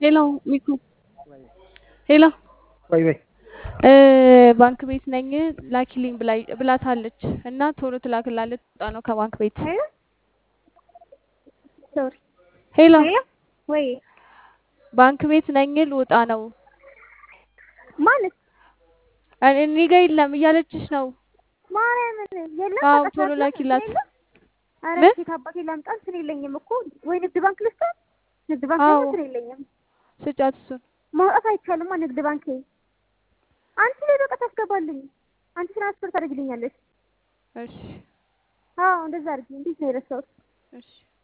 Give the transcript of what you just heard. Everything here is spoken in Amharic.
ሄሎ ሚኩ ሄሎ ወይ ወይ እ ባንክ ቤት ነኝ ላኪልኝ ብላኝ ብላታለች እና ቶሎ ትላክላለች። ወጣ ነው ከባንክ ቤት። ሶሪ ሄሎ ወይ ባንክ ቤት ነኝ ልወጣ ነው ማለት እኔ እኔ ጋ የለም እያለችሽ ነው። ማርያምን የለም አዎ በቃ ቶሎ ሰዓት ላኪላት። የለም? ኧረ ምን? ሴት አባቴ ላምጣ እንትን የለኝም እኮ ወይ ንግድ ባንክ ልስጣት ንግድ ባንክ አዎ። ደግሞ እንትን የለኝም ስጫት እሱን ማውጣት አይቻልማ ንግድ ባንክ አንቺ ላይ በቃ ታስገባልኝ አንቺ ትራንስፈር ታደርግልኛለሽ እሺ አዎ እንደዛ አድርጊ እንዴት ነው የረሳሁት እሺ